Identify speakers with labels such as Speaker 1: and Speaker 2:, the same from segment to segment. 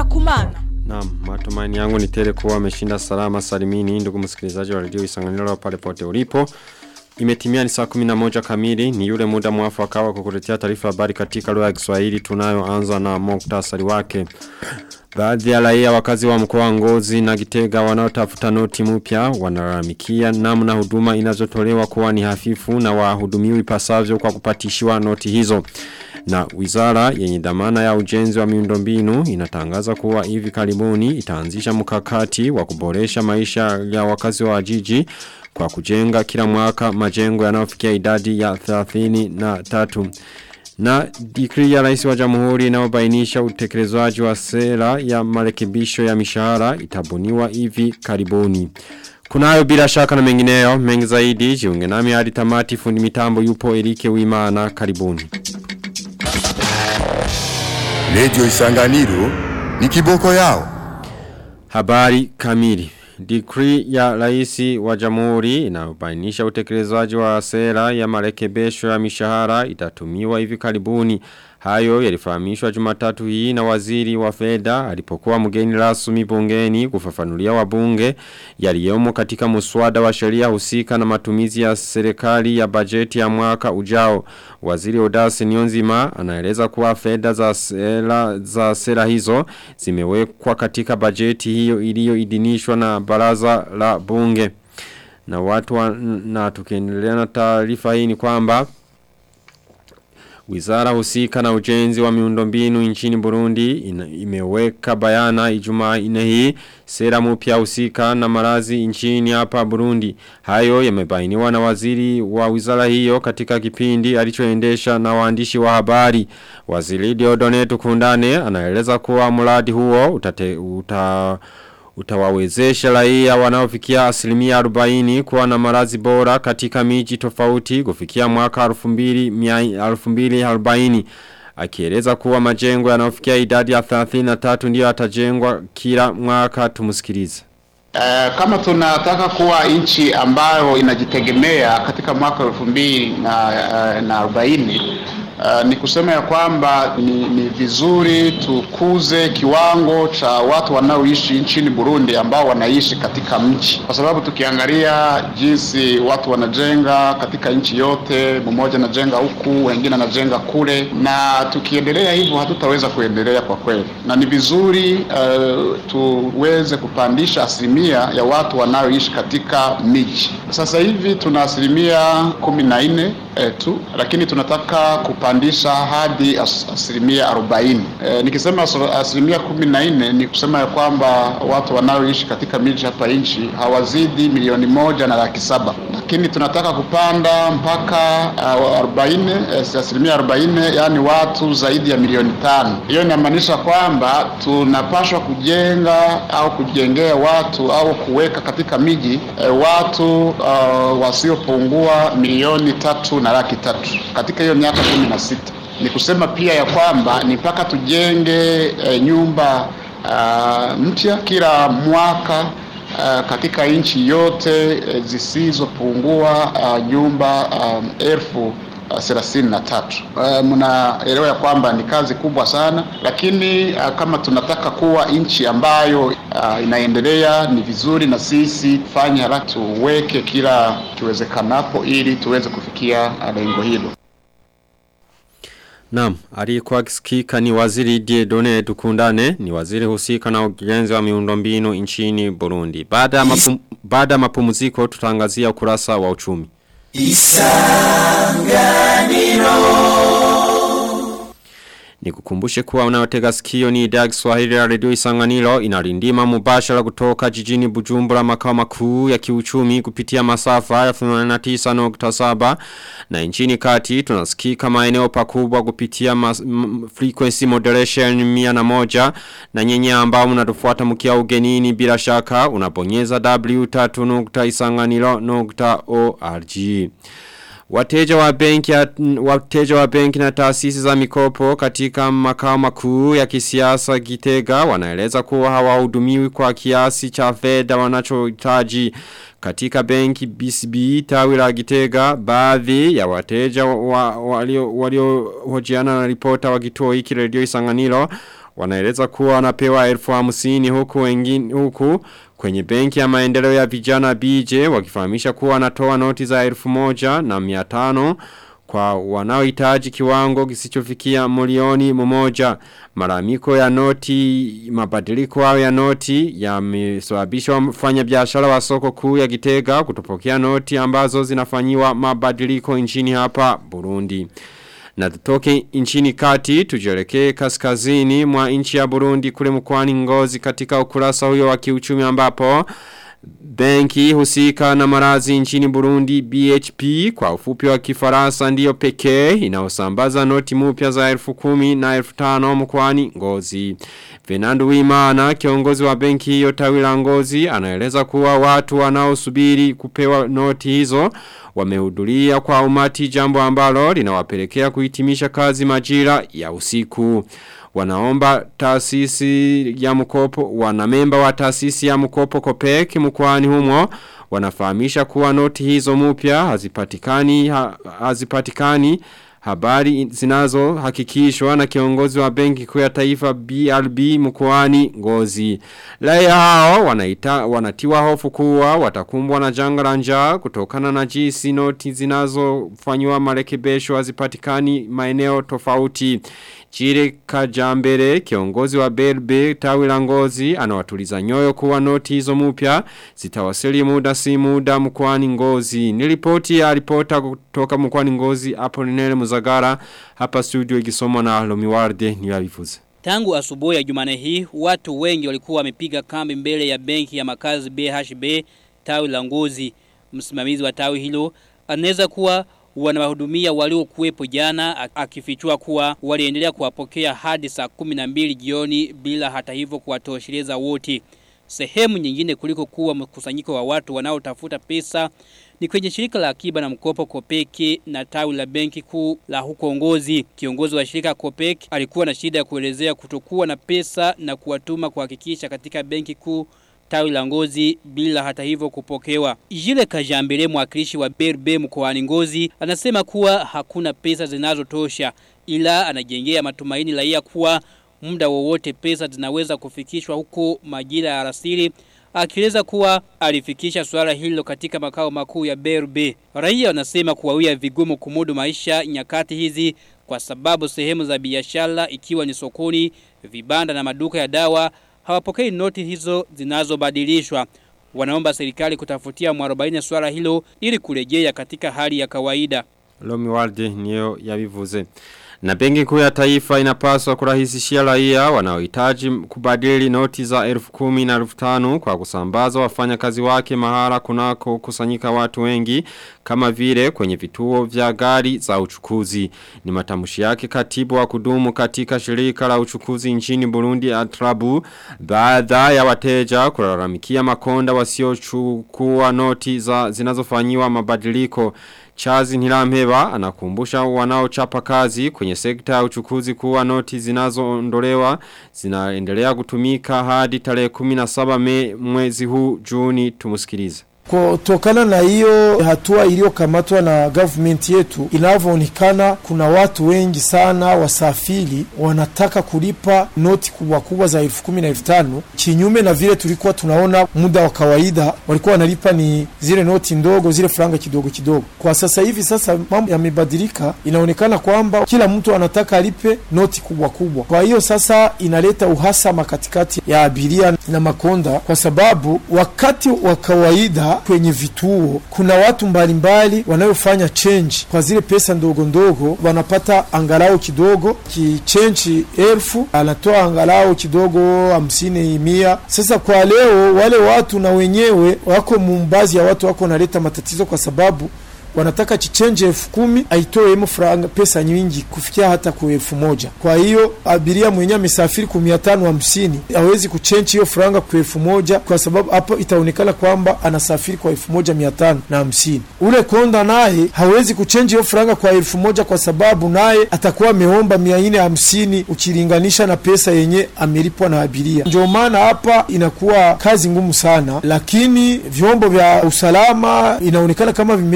Speaker 1: kumana.
Speaker 2: Naam, matumaini yangu ni tele kuwa ameshinda salama salimini ndugu msikilizaji wa redio Isanganiro pale pote ulipo. Imetimia ni saa 11 kamili ni yule muda mwafaka wa kukuletea taarifa habari katika lugha ya Kiswahili tunayoanza na muktasari wake. Baadhi ya raia wakazi wa mkoa wa Ngozi na Gitega wanaotafuta noti mpya wanalalamikia namna huduma inazotolewa kuwa ni hafifu na wahudumiwi pasavyo kwa kupatishiwa noti hizo. Na wizara yenye dhamana ya ujenzi wa miundombinu inatangaza kuwa hivi karibuni itaanzisha mkakati wa kuboresha maisha ya wakazi wa jiji kwa kujenga kila mwaka majengo yanayofikia idadi ya 33 na dikri ya rais wa jamhuri inayobainisha utekelezwaji wa sera ya marekebisho ya mishahara itabuniwa hivi karibuni. Kunayo bila shaka na mengineyo mengi zaidi jiunge nami hadi tamati fundi mitambo yupo Erike Wimana karibuni.
Speaker 3: Radio Isanganiro ni kiboko yao.
Speaker 2: Habari kamili. Decree ya raisi wa jamhuri inayobainisha utekelezwaji wa sera ya marekebisho ya mishahara itatumiwa hivi karibuni. Hayo yalifahamishwa Jumatatu hii na waziri wa fedha alipokuwa mgeni rasmi bungeni kufafanulia wabunge yaliyomo katika muswada wa sheria husika na matumizi ya serikali ya bajeti ya mwaka ujao. Waziri Odasi Nyonzima anaeleza kuwa fedha za sera za sera hizo zimewekwa katika bajeti hiyo iliyoidhinishwa na baraza la bunge. Na watu wa, na tukiendelea na taarifa hii ni kwamba Wizara husika na ujenzi wa miundombinu nchini Burundi ina, imeweka bayana ijumaa ine hii sera mpya husika na marazi nchini hapa Burundi. Hayo yamebainiwa na waziri wa wizara hiyo katika kipindi alichoendesha na waandishi wa habari. Waziri Diodone Tukundane anaeleza kuwa mradi huo utate, uta utawawezesha raia wanaofikia asilimia 40 kuwa na marazi bora katika miji tofauti kufikia mwaka 2040 akieleza kuwa majengo yanayofikia idadi ya 33 ndiyo yatajengwa kila mwaka tumusikilize
Speaker 4: Uh, kama tunataka kuwa nchi ambayo inajitegemea katika mwaka elfu mbili na, uh, na arobaini Uh, ni kusema ya kwamba ni, ni vizuri tukuze kiwango cha watu wanaoishi nchini Burundi ambao wanaishi katika mji, kwa sababu tukiangalia jinsi watu wanajenga katika nchi yote, mmoja anajenga huku, wengine anajenga kule, na tukiendelea hivyo hatutaweza kuendelea kwa kweli, na ni vizuri uh, tuweze kupandisha asilimia ya watu wanaoishi katika miji. Sasa hivi tuna asilimia kumi na nne eh, tu, lakini tunataka kupandisha hadi as, asilimia arobaini. Eh, nikisema asilimia kumi na nne ni kusema ya kwamba watu wanaoishi katika miji hapa nchi hawazidi milioni moja na laki saba lakini tunataka kupanda mpaka arobaini uh, asilimia arobaini yani watu zaidi ya milioni tano. Hiyo inamaanisha kwamba tunapashwa kujenga au kujengea watu au kuweka katika miji uh, watu uh, wasiopungua milioni tatu na laki tatu katika hiyo miaka kumi na sita. Ni kusema pia ya kwamba ni mpaka tujenge uh, nyumba uh, mpya kila mwaka Uh, katika nchi yote uh, zisizopungua uh, nyumba um, elfu thelathini na tatu. Uh, mnaelewa ya kwamba ni kazi kubwa sana, lakini uh, kama tunataka kuwa nchi ambayo uh, inaendelea, ni vizuri na sisi tufanye haraka tuweke kila kiwezekanapo ili tuweze kufikia lengo hilo.
Speaker 2: Naam, aliyekuwa akisikika ni waziri Diedone Dukundane, ni waziri husika na ujenzi wa miundombinu nchini Burundi. Baada ya mapum, baada mapumziko tutangazia ukurasa wa uchumi. Isanganiro Nikukumbushe kuwa unaotega sikio ni idhaa Kiswahili ya Radio Isanganiro inarindima mubashara kutoka jijini Bujumbura makao makuu ya kiuchumi kupitia masafa ya 89.7 na nchini kati tunasikika maeneo pakubwa kupitia mas, m, frequency moderation mia na moja na nyenye ambao mnatufuata mkia ugenini bila shaka unabonyeza w3.isanganiro.org Wateja wa benki wateja wa benki na taasisi za mikopo katika makao makuu ya kisiasa Gitega wanaeleza kuwa hawahudumiwi kwa kiasi cha fedha wanachohitaji katika benki BCB tawi la Gitega baadhi ya wateja walio walio hojiana na ripota wa kituo hiki Radio Isanganiro wanaeleza kuwa wanapewa elfu hamsini huku wengine huku kwenye benki ya maendeleo ya vijana BJ wakifahamisha kuwa wanatoa noti za elfu moja na miatano kwa wanaohitaji kiwango kisichofikia milioni mmoja malalamiko ya noti mabadiliko hayo ya noti yamesababisha wafanya biashara wa soko kuu ya Gitega kutopokea noti ambazo zinafanyiwa mabadiliko nchini hapa Burundi na tutoke nchini kati tujelekee kaskazini mwa nchi ya Burundi kule mkwani ngozi katika ukurasa huyo wa kiuchumi ambapo Benki husika na marazi nchini Burundi BHP kwa ufupi wa kifaransa ndiyo pekee inaosambaza noti mpya za elfu kumi na elfu tano mkwani ngozi. Fernando Wimana kiongozi wa benki hiyo tawi la ngozi anaeleza kuwa watu wanaosubiri kupewa noti hizo wamehudhuria kwa umati jambo ambalo linawapelekea kuhitimisha kazi majira ya usiku wanaomba taasisi ya mkopo wanamemba wa taasisi ya mkopo Kopek mkoani humo wanafahamisha kuwa noti hizo mpya hazipatikani ha, hazipatikani habari zinazo hakikishwa na kiongozi wa benki kuu ya taifa BRB mkoani Ngozi. Raia hao wanaita wanatiwa hofu kuwa watakumbwa na janga la njaa kutokana na jinsi noti zinazofanywa marekebisho hazipatikani maeneo tofauti. Chire Kajambere kiongozi wa BRB tawi la Ngozi anawatuliza nyoyo kuwa noti hizo mpya zitawasili muda si muda mkoani Ngozi. Ni ripoti ya ripota kutoka mkoani Ngozi Apolinele Muzagara hapa studio ikisomwa na Lomiwarde ni yavifuze.
Speaker 1: Tangu asubuhi ya Jumane hii watu wengi walikuwa wamepiga kambi mbele ya benki ya makazi BHB tawi la Ngozi. Msimamizi wa tawi hilo anaweza kuwa wanawahudumia waliokuwepo jana akifichua kuwa waliendelea kuwapokea hadi saa 12 jioni bila hata hivyo kuwatosheleza wote. Sehemu nyingine kuliko kuwa mkusanyiko wa watu wanaotafuta pesa ni kwenye shirika la akiba na mkopo Kopeki na tawi la benki kuu la huko Ngozi. Kiongozi wa shirika Kopeki alikuwa na shida ya kuelezea kutokuwa na pesa na kuwatuma kuhakikisha katika benki kuu tawi la ngozi bila hata hivyo kupokewa. Jile Kajambele mwakilishi wa Berbe mkoani Ngozi anasema kuwa hakuna pesa zinazotosha ila anajengea matumaini raia kuwa muda wowote pesa zinaweza kufikishwa huko majira ya alasiri akieleza kuwa alifikisha swala hilo katika makao makuu ya Berbe. Raia wanasema kuwawia vigumu kumudu maisha nyakati hizi kwa sababu sehemu za biashara ikiwa ni sokoni, vibanda na maduka ya dawa hawapokei noti hizo zinazobadilishwa. Wanaomba serikali kutafutia mwarobaini swala hilo ili kurejea katika hali ya kawaida.
Speaker 2: Lomi Walde niyo yavivuze. Na benki kuu ya taifa inapaswa kurahisishia raia wanaohitaji kubadili noti za elfu kumi na elfu tanu kwa kusambaza wafanya kazi wake mahala kunako kusanyika watu wengi kama vile kwenye vituo vya gari za uchukuzi. Ni matamushi yake katibu wa kudumu katika shirika la uchukuzi nchini Burundi Atrabu baada ya wateja kulalamikia makonda wasiochukua noti za zinazofanyiwa mabadiliko Chazi Nilamheba anakumbusha wanaochapa kazi kwenye sekta ya uchukuzi kuwa noti zinazoondolewa zinaendelea kutumika hadi tarehe 17 me mwezi huu Juni tumusikilize.
Speaker 5: Kutokana na hiyo hatua iliyokamatwa na government yetu, inavyoonekana kuna watu wengi sana wasafiri wanataka kulipa noti kubwa kubwa za elfu kumi na elfu tano kinyume na vile tulikuwa tunaona muda wa kawaida walikuwa wanalipa ni zile noti ndogo, zile franga kidogo kidogo. Kwa sasa hivi sasa mambo yamebadilika, inaonekana kwamba kila mtu anataka alipe noti kubwa kubwa. Kwa hiyo sasa inaleta uhasama katikati ya abiria na makonda, kwa sababu wakati wa kawaida kwenye vituo kuna watu mbalimbali wanayofanya change kwa zile pesa ndogo ndogo, wanapata angalau kidogo kichenji elfu anatoa angalau kidogo hamsini mia. Sasa kwa leo wale watu na wenyewe wako mumbazi ya watu wako naleta matatizo kwa sababu wanataka chichenje elfu kumi aitoe emu franga pesa nyingi kufikia hata kwa elfu moja. Kwa hiyo abiria mwenye amesafiri kwa mia tano hamsini hawezi kuchenji hiyo franga kwa elfu moja kwa sababu hapo itaonekana kwamba anasafiri kwa elfu moja mia tano na hamsini. Ule konda naye hawezi kuchenji hiyo franga kwa elfu moja kwa sababu naye atakuwa ameomba mia nne hamsini ukilinganisha na pesa yenye amelipwa na abiria. Ndio maana hapa inakuwa kazi ngumu sana, lakini vyombo vya usalama inaonekana kama vimeisha ingilia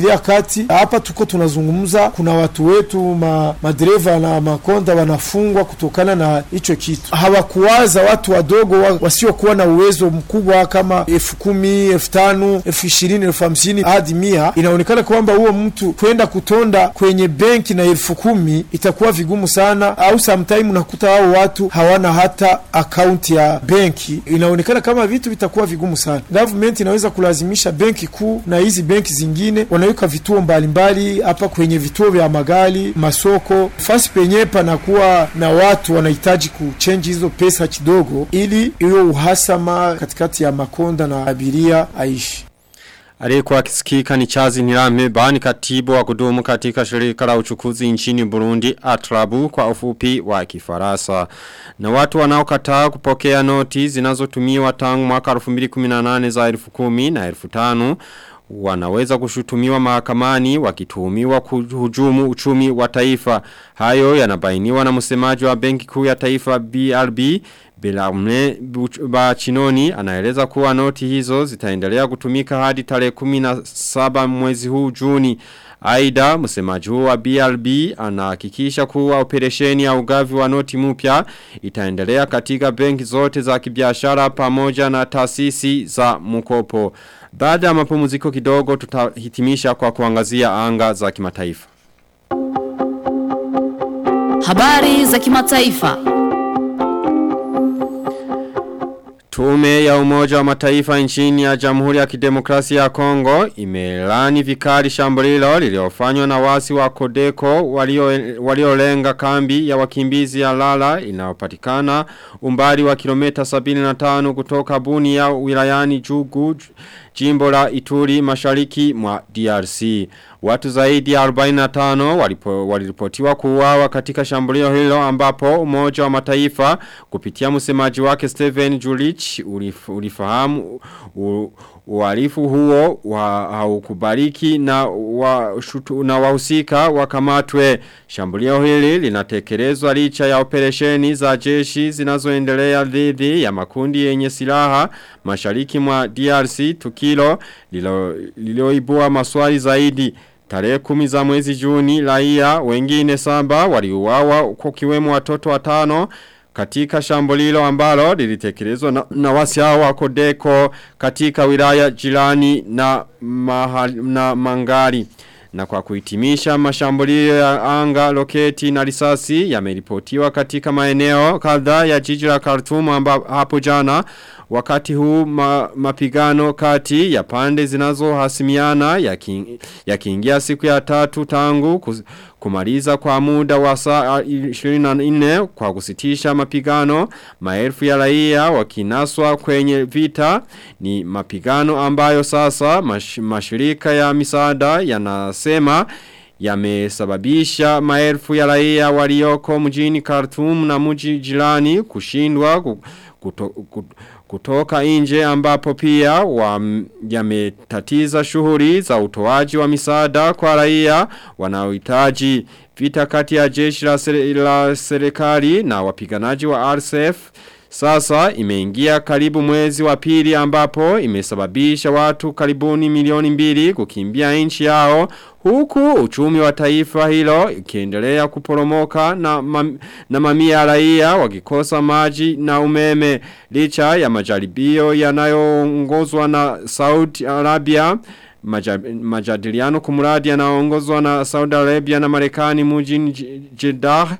Speaker 5: wanaingilia kati. Hapa tuko tunazungumza, kuna watu wetu ma, madereva na makonda wanafungwa kutokana na hicho kitu. Hawakuwaza watu wadogo wa, wasiokuwa na uwezo mkubwa kama elfu kumi elfu tano elfu ishirini elfu hamsini hadi mia. Inaonekana kwamba huo mtu kwenda kutonda kwenye benki na elfu kumi itakuwa vigumu sana, au sometime unakuta hao watu hawana hata akaunti ya benki. Inaonekana kama vitu vitakuwa vigumu sana. Government inaweza kulazimisha benki kuu na hizi benki zingine wanaweka vituo mbalimbali hapa kwenye vituo vya magari, masoko, fasi penye panakuwa na watu wanahitaji kuchange hizo pesa kidogo, ili hiyo uhasama katikati ya makonda na abiria aishi.
Speaker 2: Aliyekuwa akisikika ni Chazi Nirame bani katibu wa kudumu katika shirika la uchukuzi nchini Burundi Atrabu kwa ufupi wa kifarasa. Na watu wanaokataa kupokea noti zinazotumiwa tangu mwaka 2018 za 10,000 na 15,000 wanaweza kushutumiwa mahakamani wakituhumiwa kuhujumu uchumi wa taifa. Hayo yanabainiwa na msemaji wa Benki Kuu ya Taifa BRB Bilamne Bachinoni anaeleza kuwa noti hizo zitaendelea kutumika hadi tarehe 17 mwezi huu Juni. Aida msemaji huu wa BRB anahakikisha kuwa operesheni ya ugavi wa noti mpya itaendelea katika benki zote za kibiashara pamoja na taasisi za mkopo. Baada ya mapumziko kidogo tutahitimisha kwa kuangazia anga za kimataifa.
Speaker 6: Habari za kimataifa.
Speaker 2: Tume ya umoja wa mataifa nchini ya jamhuri ya kidemokrasia ya Kongo imelani vikali shambulilo liliofanywa na wasi wa Kodeko waliolenga walio kambi ya wakimbizi ya Lala inayopatikana umbali wa kilomita 75 kutoka buni ya wilayani Jugu jimbo la Ituri mashariki mwa DRC. Watu zaidi ya 45 walipo, waliripotiwa kuuawa katika shambulio hilo ambapo umoja wa mataifa kupitia msemaji wake Steven Julich ulif, ulifahamu u, uhalifu huo wa haukubariki na wa shutu, na wahusika wakamatwe. Shambulio hili linatekelezwa licha ya operesheni za jeshi zinazoendelea dhidi ya makundi yenye silaha mashariki mwa DRC tukilo lililoibua lilo maswali zaidi. Tarehe kumi za mwezi juni raia wengine saba waliuawa kwa kiwemo watoto watano katika shambulilo ambalo lilitekelezwa na, na wasi hao wa Kodeko katika wilaya jirani na, mahali, na Mangari. Na kwa kuhitimisha mashambulio ya anga, loketi na risasi yameripotiwa katika maeneo kadhaa ya jiji la Khartoum hapo jana wakati huu ma, mapigano kati ya pande zinazohasimiana yakiingia ya siku ya tatu tangu kus, kumaliza kwa muda wa saa 24 kwa kusitisha mapigano maelfu ya raia wakinaswa kwenye vita ni mapigano ambayo sasa mash, mashirika ya misaada yanasema yamesababisha maelfu ya raia walioko mjini Khartoum na mji jirani kushindwa kuto, kuto, kutoka nje ambapo pia yametatiza shughuli za utoaji wa misaada kwa raia wanaohitaji vita kati ya jeshi la, sere, la serikali na wapiganaji wa RSF sasa imeingia karibu mwezi wa pili ambapo imesababisha watu karibuni milioni mbili kukimbia nchi yao huku uchumi wa taifa hilo ikiendelea kuporomoka na, mam, na mamia raia wakikosa maji na umeme licha ya majaribio yanayoongozwa na Saudi Arabia majadiliano kumuradi yanaongozwa na Saudi Arabia na Marekani mjini Jeddah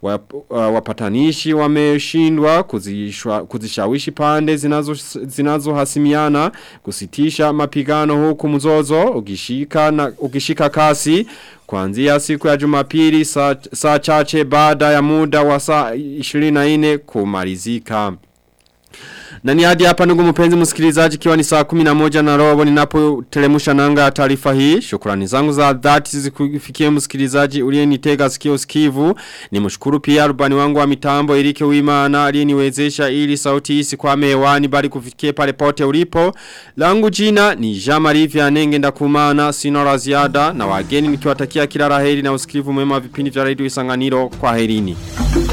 Speaker 2: wapatanishi wameshindwa kuzishawishi pande zinazo zinazohasimiana kusitisha mapigano huku mzozo ukishika na ukishika kasi kuanzia siku ya Jumapili saa, saa chache baada ya muda wa saa 24 kumalizika na ni hadi hapa ndugu mpenzi msikilizaji kiwa ni saa 11 na robo ninapo telemusha nanga ya taarifa hii. Shukrani zangu za dhati zikufikie msikilizaji uliyenitega sikio sikivu. Ni mshukuru pia rubani wangu wa mitambo Erike Uimana aliyeniwezesha ili sauti hii sikwame hewani bali kufikie pale pote ulipo. Langu jina ni Jean-Marie Vianenge ndakumana sina la ziada na wageni nikiwatakia kila laheri na usikivu mwema vipindi vya Radio Isanganiro kwa herini.